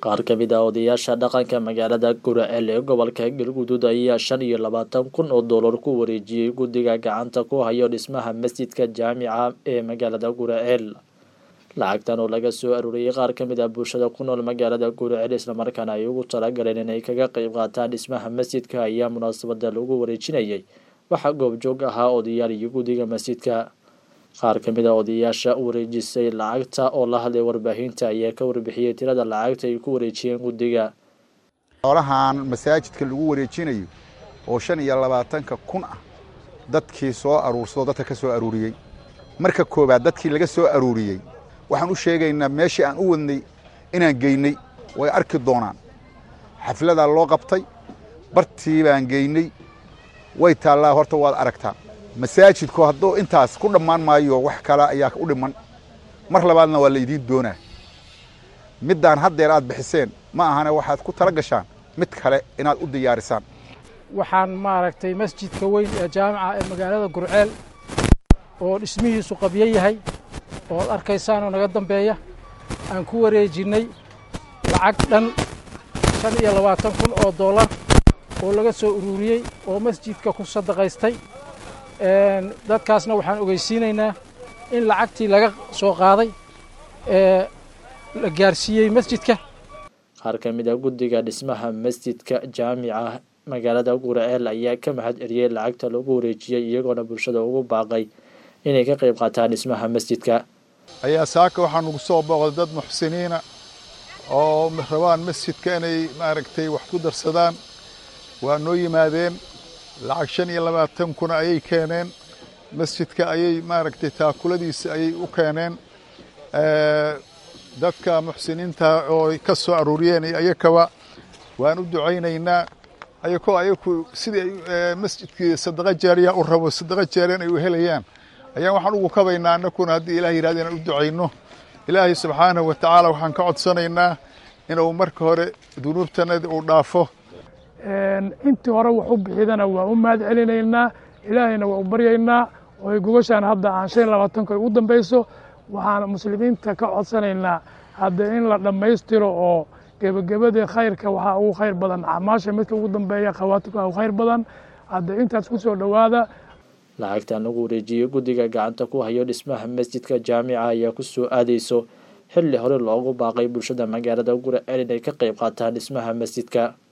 qaar ka mid ah odayaasha dhaqanka magaalada guraceel ee gobolka galguduud ayaa shan iyo labaatan kun oo dollar ku wareejiyey guddiga gacanta ku hayo dhismaha masjidka jaamica ee magaalada guraceel lacagtan oo laga soo aruuriyey qaar ka mid ah bulshada ku nool magaalada guraceel islamarkaana ay ugu talagaleen inay kaga qeyb qaataan dhismaha masjidka ayaa munaasabada lagu wareejinayay waxaa goobjoog ahaa odayaal iyo guddiga masjidka qaar ka mid a odayaasha wareejisay lacagta oo la hadlay warbaahinta ayaa ka warbixiyey tirada lacagta ay ku wareejiyeen guddiga xoolahan masaajidka lagu wareejinayo oo shan iyo labaatanka kun ah dadkii soo aruursado dadka ka soo aruuriyey marka koowaad dadkii laga soo aruuriyey waxaan u sheegaynaa meeshii aan u wadnay inaan geynay way arki doonaan xafladaa loo qabtay bartii baan geynay way taallaa horta waad aragtaa masaajidku hadduu intaas ku dhammaan maayo wax kale ayaa u dhiman mar labaadna waa laydiin doonaa middaan haddeer aad bixiseen ma ahane waxaad ku tala gashaan mid kale inaad u diyaarisaan waxaan maaragtay masjidka weyn ee jaamica ee magaalada gurceel oo dhismihiisu qabyo yahay oo ad arkaysaanoo naga dambeeya aan ku wareejinnay lacag dhan shan iyo labaatan kun oo dollar oo laga soo ururiyey oo masjidka ku sadaqaystay dadkaasna waxaan ogeysiinaynaa in lacagtii laga soo qaaday ee la gaarsiiyey masjidka qaar ka mid a guddiga dhismaha masjidka jaamica magaalada guraceel ayaa ka mahad celiyey lacagta lagu wareejiyey iyagoona bulshada ugu baaqay inay ka qayb qaataan dhismaha masjidka ayaa saaka waxaa nugu soo booqday dad muxsiniina oo rabaan masjidka inay maaragtay wax ku darsadaan waa noo yimaadeen lacag shan iyo labaatan kuna ayay keeneen masjidka ayay maaragtay taakuladiisa ayay u keeneen dadka muxsiniinta oo ka soo aruuriyeen iyo ayakaba waan u ducaynaynaa ayakoo ayaku sidii masjidkii sadaqa jaariya u rabo sadaqa jaariyan ay u helayaan ayaan waxaan ugu kabaynaa annakuna haddii ilaah yihahda inaan u ducayno ilaahay subxaanahu wa tacaala waxaan ka codsanaynaa inuu marka hore dunuubtanadi uu dhaafo intii hore wax u bixidana waa u mahad celinaynaa ilaahayna waa u baryaynaa oo ay gogashaan hadda aan shan iyo labaatanku ay ugu dambayso waxaan muslimiinta ka codsanaynaa hadda in la dhammaystiro oo gebagabadii khayrka waxaa ugu khayr badan acmaasha midka ugu dambeeya khawaatimka ugu khayr badan hadda intaas ku soo dhowaada lacagtan lagu wareejiyey guddiga gacanta ku hayo dhismaha masjidka jaamica ayaa ku soo aadayso xilli hore loogu baaqay bulshada magaalada guraceel inay ka qayb qaataan dhismaha masjidka